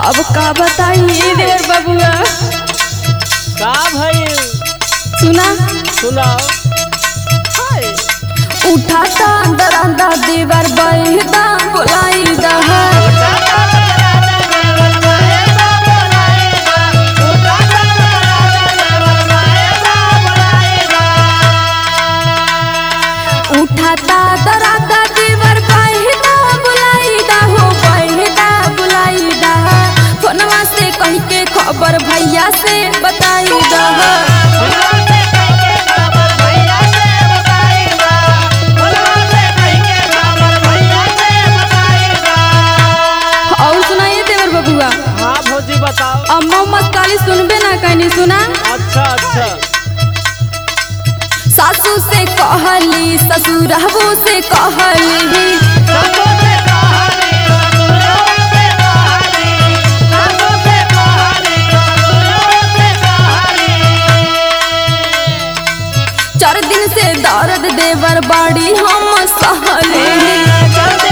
अब का बताइए देवर बबुआ का भइल सुना सुनाओ उठाता दरादा देवर बैदा बुलाई दहा उठाता दरादा देवर बैदा बुलाई दा हो बैदा बुलाई दा फोनवा से कह के खबर भैया से बताई दहा और सुनाइए देवर बबुआ हाँ भौजी बताओ अम्मा मस्ताली सुनबे ना कहनी सुना अच्छा अच्छा सासू से कहली ससुरहबो से कहली चार दिन से दर्द देवर बाड़ी हम सहली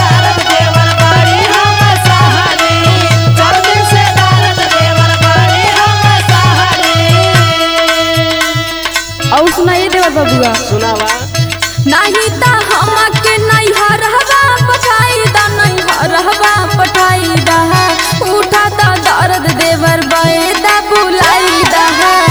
और सुनाइए देवर बबुआ सुनावा नहीं ता हमके नहीं हरहबा पठाई दा नहीं हरहबा पठाई दा उठा ता दर्द देवर बैदा बुलाई दा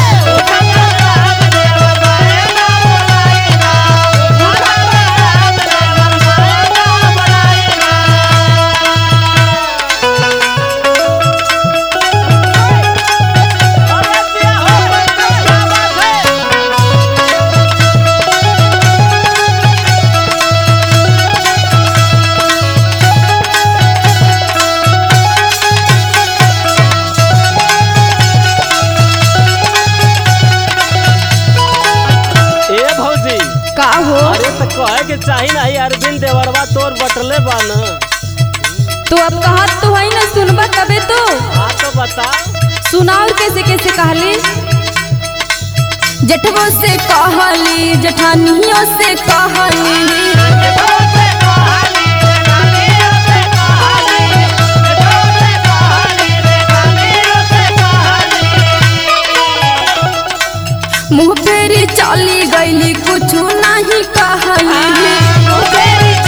ए भौजी का हो अरे तो कहे के चाही नहीं अरविंद देवरवा तोर बटले बा न तो अब कहत तो है ना सुनबा तबे तो हाँ तो बता सुनाओ कैसे कैसे कहली जेठबो से कहली जेठानियों से कहली मुँह फेरी चली गईली कुछ नहीं कहली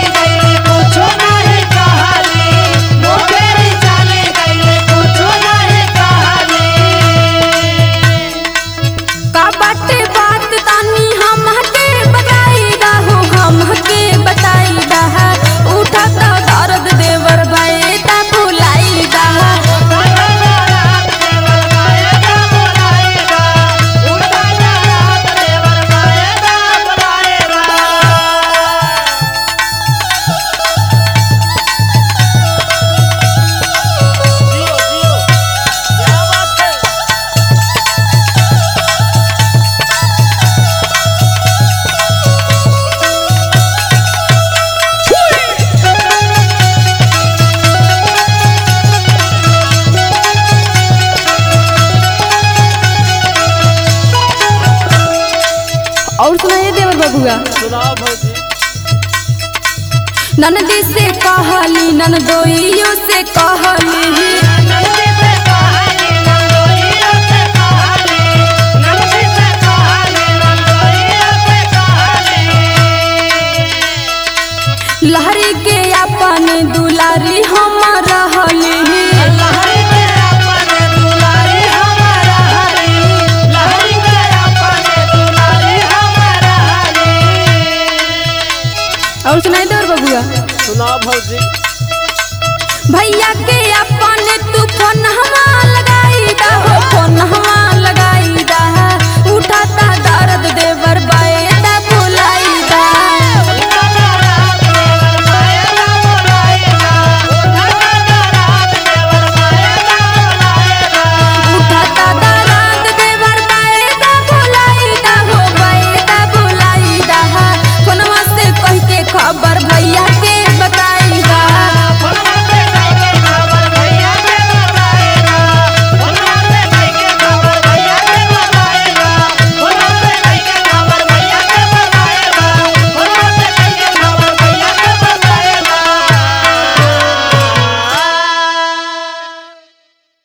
का बाटे बात तानी हमके बताई दा हो हमके बताई दा उठा ता दर्द देवर भाई ता बुलाई दा जियो जियो क्या बात है और सुनाइए देवर बबुआ सुनाओ भौजी ननदी से कहली ननदोइयो से कहली लहरी के अपन दुलारी हम रहली और सुनाई देवर बबुआ सुनाओ भौजी भैया के अपन तू फोन हवा लगाई दा हो फोन हवा लगाई दा उठाता दर्द देवर बा